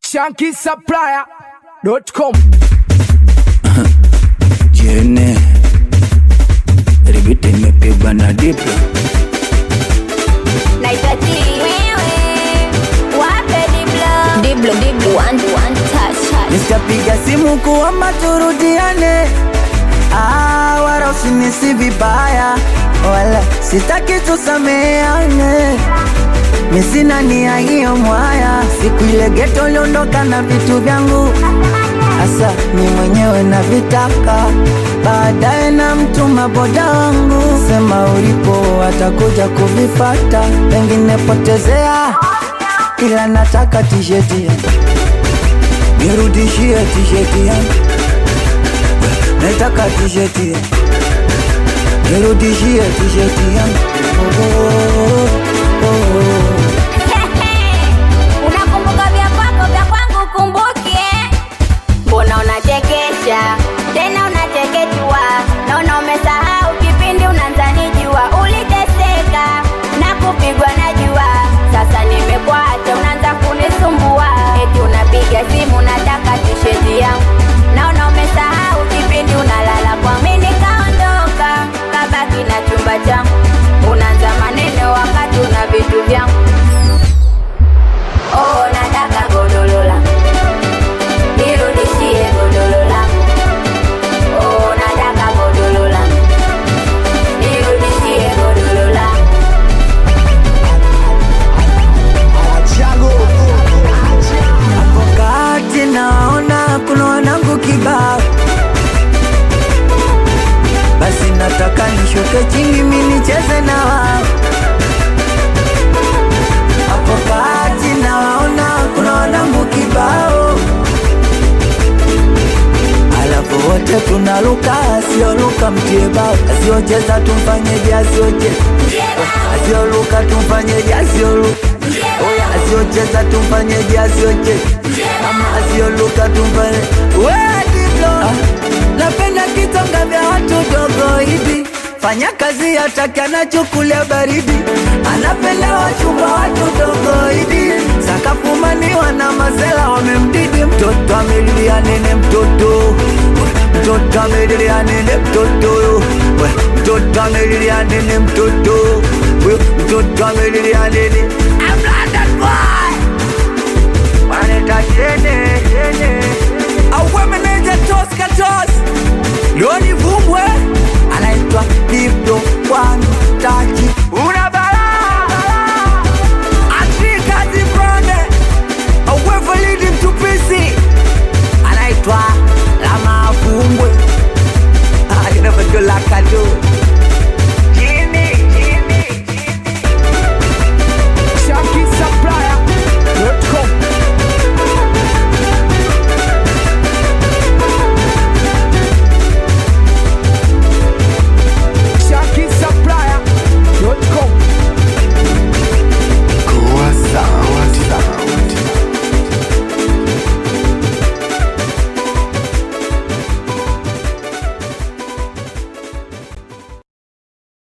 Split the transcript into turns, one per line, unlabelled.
shankisupplier.com
Jene Ribiti imepigwa na diplo
Naitati wewe wape diblo diblo diblo one one touch touch
Nitapiga simu kuomba turudiane ah, wala usinisi vibaya wala sitaki tusameane mi sina nia hiyo mwaya siku ile geto uliondoka na vitu vyangu Asa mi mwenyewe na vitaka baadaye na mtuma boda wangu sema ulipo atakuja kuvifata pengine potezea ila nataka tisheti yangu nirudishie tisheti yangu nataka tisheti yangu nirudishie tisheti yangu oh, oh, oh, oh.
unakumbuka vya kwako vya kwangu kumbuke mbona unachekesha tena unachekechua naona umesahau kipindi unanzanijua uliteseka na kupigwa na jua sasa nimekuacha unaanza kunisumbua eti unapiga simu nataka tisheti yangu naona umesahau kipindi unalala kwa mimi nikaondoka kabaki na chumba changu unaanza maneno wakati una vitu vyangu Oh, nataka godoro langu nirudishie godoro langu. Oh, nataka godoro langu nirudishie godoro langu.
Hapo kati naona kuna wanangu kibao, basi nataka nishuke chini mi nicheze na wao. Hapo kati naona kuna wanangu kibao, alafu wote tunaluka, asioluka mtie bao, asiocheza tumfanyeje, asiocheza asioluka tumfanyeje, asioluka Oya, asiocheza tumfanyeje, asiocheza kama asioluka tumfanye we diplo ah, napenda kitonga vya watu dogo hivi fanya kazi hataki anachukulia baridi anapenda wachumba watu dogo hivi sakafumaniwa na mazela wamemdidi mtoto amelilia nene mtoto mtoto amelilia nene mtoto We, mtoto amelilia nene mtoto We, mtoto amelilia nene I'm London boy waneta tene tene auwe meneja tos katos loni vumbwe anaitwa diplo one tachi una balaa Afrika zibrone auwe validi mtupisi anaitwa